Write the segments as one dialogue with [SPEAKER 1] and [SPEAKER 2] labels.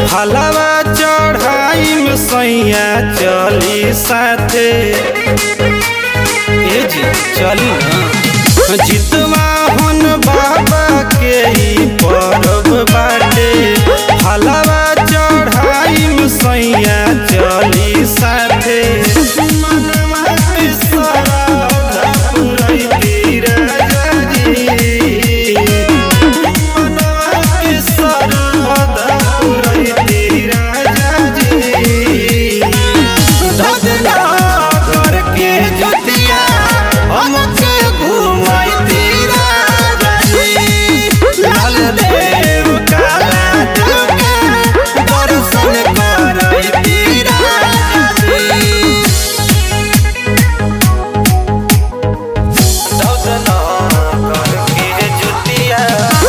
[SPEAKER 1] हलवा चढ़ाई में सैया चली साथे ए जी चली ना जितवा हन बाबा के ई परब बाटे हलवा चढ़ाई में सैया चली साथे मनवा के सरधा पुरैती राजा जी मनवा के सरधा पुरैती राजा जी धधना करके जुतिया हमके घुमैती राजा जी लाल देव काला देव दर्शन करैती राजा जी धधना करके जुतिया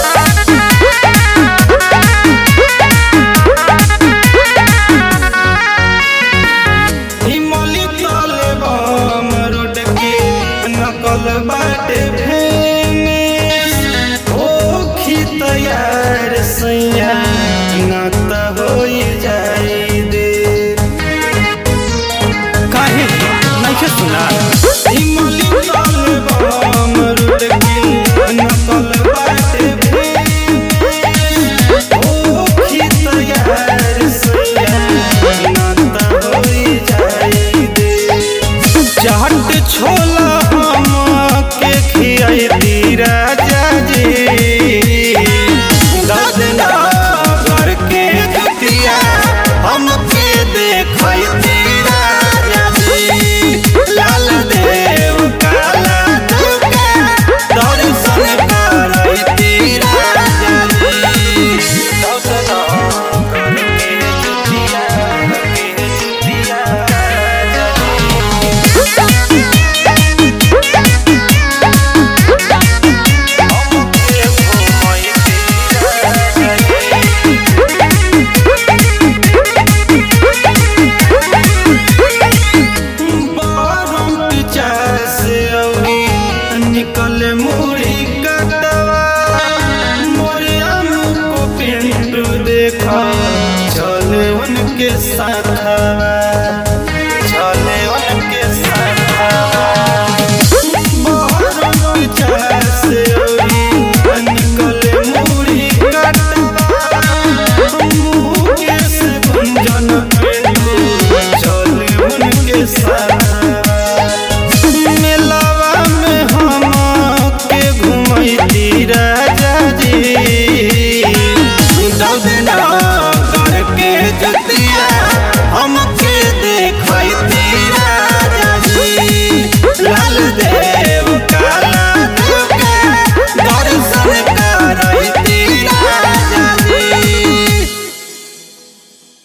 [SPEAKER 1] हिमली तले बम रोड के नकल बाटे भेने ओ तैयार सैया न त होई जाई दे काहे नइखे सुना हिमली तले बम रोड के नकल बाटे भेने ओ तैयार सैया न त होई जाई दे चाट छोला